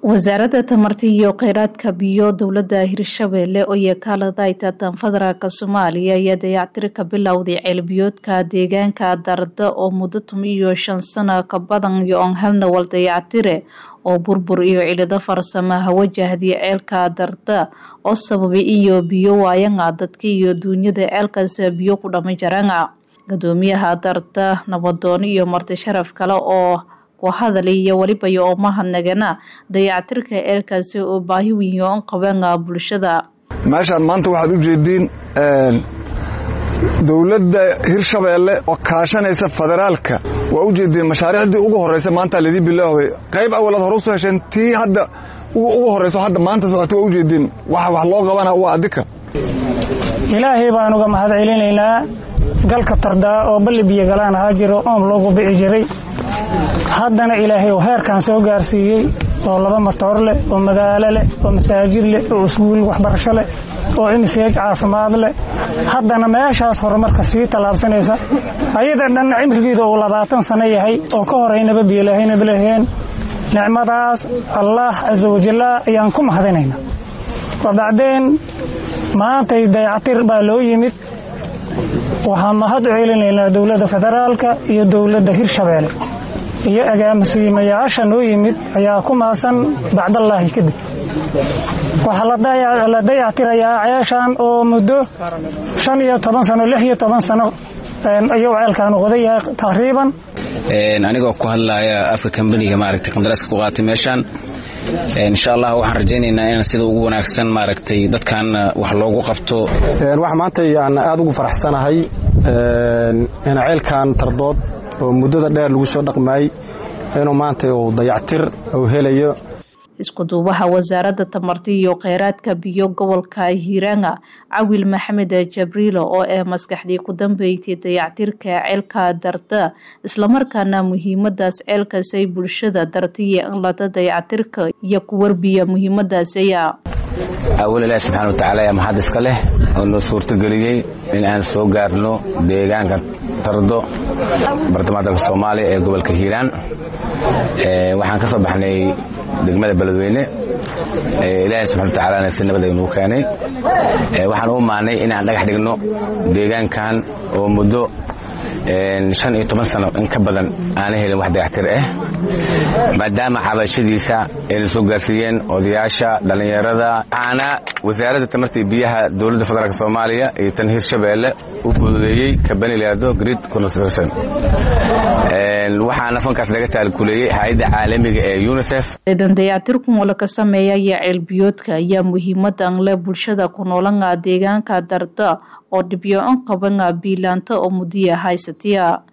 wasaaradda tamarta iyo kheyraadka biyo dowladda hirshabeelle oo yakaaladayta tanfederaalk soomaaliya ayaa dayactir ka bilowday ceelbiyoodka deegaanka darda oo muddo tun iyo shan sano ka badan yo-on halnawal dayactire oo burbur iyo cilado farsamaha wajahday ceelka darda oo sababay iyo biyo waayanga dadka iyo duunyada ceelkaas biyo ku dhama jaranga gudoomiyaha darda nabadoon iyo marti sharaf kale oo hadalay iyo weliba yo oo mahadnagana dayactirka ceelkaasi oo baahi weyn oo an qabanga bulshada meeshaan maanta waxaad u jeediin dowladda hirshabeelle oo kaashanaysa federaalka waa u jeediin mashaariicdii ugu horreysa maanta laydii bilaaway qayb awalaad hore usoo hesheen tii hadda ugu horreyso hadda maanta socota waa u jeediin waxa wax loo qabana waa adika ilaahay baan uga mahad celinaynaa galka tardaa oo balli biyo galaan ahaa jiro oom loogu bici jiray haddana ilaahay oo heerkan soo gaarsiiyey oo laba matoor leh oo magaalo leh oo masaajid leh oo iskuul waxbarasho leh oo imseej caafimaad leh haddana meeshaas horumarka sii tallaabsanaysa ayada dhanna cimrigeeda uu labaatan sano yahay oo ka horeynaba biyolahaynaba laheen nicmadaas allaah casa wajalla ayaan ku mahadinaynaa wabacdeen maantay dayactir baa loo yimid waxaan mahad u celinaynaa dowladda federaalka iyo dowladda hirshabeelle iyo agaamasiimayaasha noo yimid ayaa ku maasan bacdallaahi kadib waxaa la dayactirayaa ceeshan oo muddo shan iyo toban sano lix iyo toban sano ayuu ceelkaan qodan yahay taqriiban anigoo ku hadlaya afka kambaniga maaragtay qandaraaska ku qaatay meeshaan insha allah waxaan rajaynaynaa in sida ugu wanaagsan maaragtay dadkan wax loogu qabto waxa maanta aan aada ugu faraxsanahay in ceelkan tardood oo muddada dheer lagu soo dhaqmaayey inuu maanta uu dayactir uu helayo iskuduubaha wasaaradda tamarta iyo kheyraadka biyo gobolka hiiranga cawil maxamed jabriilo oo ee maskaxdii ku dambeysay dayactirka ceelka darda islamarkaana muhiimadaas ceelkaasay bulshada dartaiyo inlada dayactirka iyo ku warbiya muhiimadaasaya awal ilaahi subxana watacaala ayaa mahad iska leh oo noo suurtageliyey in aan soo gaarno deegaanka tardo bartamaha dalka soomaaliya ee gobolka hiiraan waxaan ka soo baxnay degmada beledweyne ilaahay subxana watacaalana si nabad aynuu keenay waxaan u maanay inaan dhagax dhigno deegaankan oo muddo shan iyo toban sano in ka badan aana helin wax dayactir ah maadaama cabashadiisa ayna soo gaarsiiyeen odayaasha dhallinyarada waxaana wasaaradda tamarta iyo biyaha dowladda federaalk soomaaliya iyo tan hirshabeelle u fududeeyey kabani laado grid construction waxaana fankaas laga taalkuleeyey hay-adda caalamiga ee unisef ciidan dayactirkun oo laga sameeyaya ceelbiyoodka ayaa muhiimadan leh bulshada ku noolanga deegaanka darda oo dhibyo an qabanga biilaanta oo mudiya haysatiya